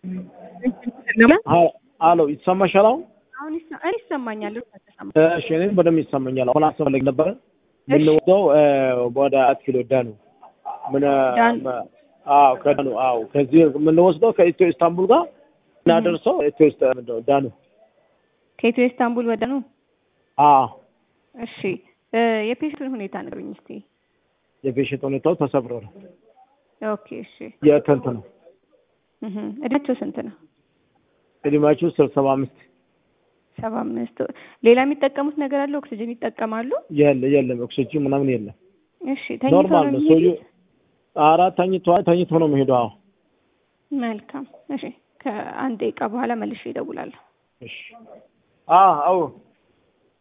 አሎ ይሰማሻል? አሁን አሁን ይሰ- እኔ ይሰማኛል። ተሰማ እሺ፣ እኔም በደንብ ይሰማኛል። አሁን አስፈላጊ ነበረ የምንወስደው ወደ አራት ኪሎ ዳኑ ምን ዳኑ። አዎ፣ ከዳኑ አዎ፣ ከዚህ የምንወስደው ከኢትዮ ኢስታንቡል ጋር እናደርሰው ኢትዮ ኢስታ- ምንድን ነው ዳኑ ከኢትዮ ኢስታንቡል ወደ ነው። አዎ፣ እሺ እ የፔሽንቱን ሁኔታ ንገሩኝ እስቲ። የፔሽንት ሁኔታው ተሰብሮ ነው ኦኬ እሺ። የከንት ነው እህ እድሜያቸው ስንት ነው? እድሜያችሁ ስር ሰባ አምስት ሰባ አምስት ሌላ የሚጠቀሙት ነገር አለ? ኦክሲጅን ይጠቀማሉ? የለ የለም ኦክሲጅን ምናምን የለም። እሺ ተኝተው ኖርማል ነው ነው የሚሄዱት? ሰውዬው። አራት ተኝቶ ተኝቶ ነው የሚሄደው። አዎ መልካም እሺ። ከአንድ ደቂቃ በኋላ መልሼ እደውላለሁ። እሺ። አዎ አዎ